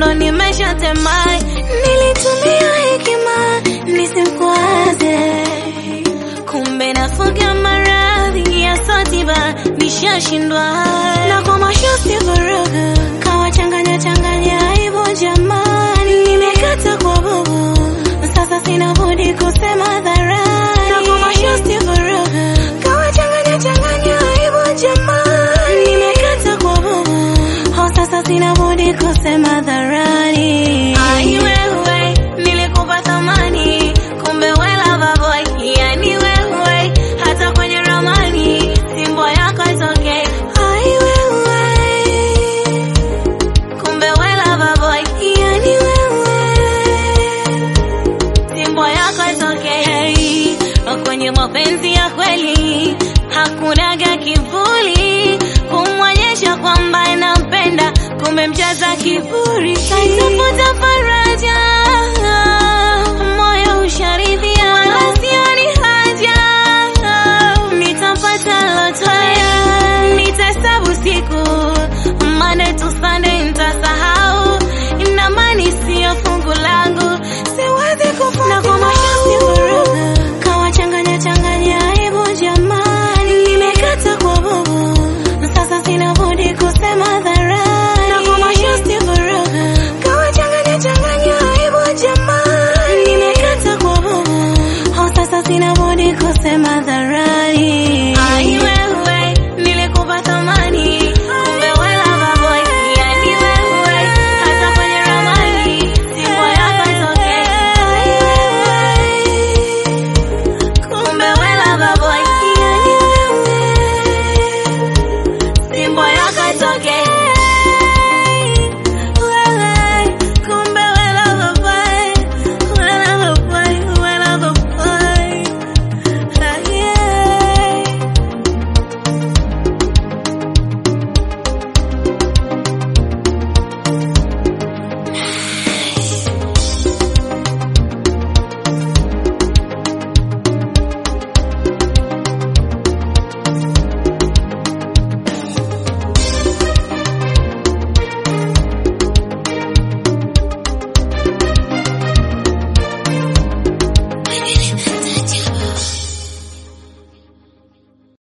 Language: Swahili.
ndo nimeshatema. Nilitumia hekima nisimkwaze, kumbe nafuga maradhi ya sotiba, nishashindwa na kwa mashosti vurugu, kawachanganya changanya hivyo jamani, nimekata kwa bubu, sasa sina budi kusema hadharani, na kwa mashosti vurugu, kawachanganya changanya hivyo jamani, nimekata kwa bubu, ho sasa sina budi kusema hadharani. Ai wewe, nilikupa thamani, kumbe we lover boy, yani wewe, hata kwenye ramani, simbo yako itoke. Ai wewe, kumbe we lover boy, yani wewe, simbo yako itoke. Hey, kwenye mapenzi ya kweli hakunaga kivuli, kumwonyesha kwamba nampenda, kumbe mjaza kiburi, kaitafuta faraja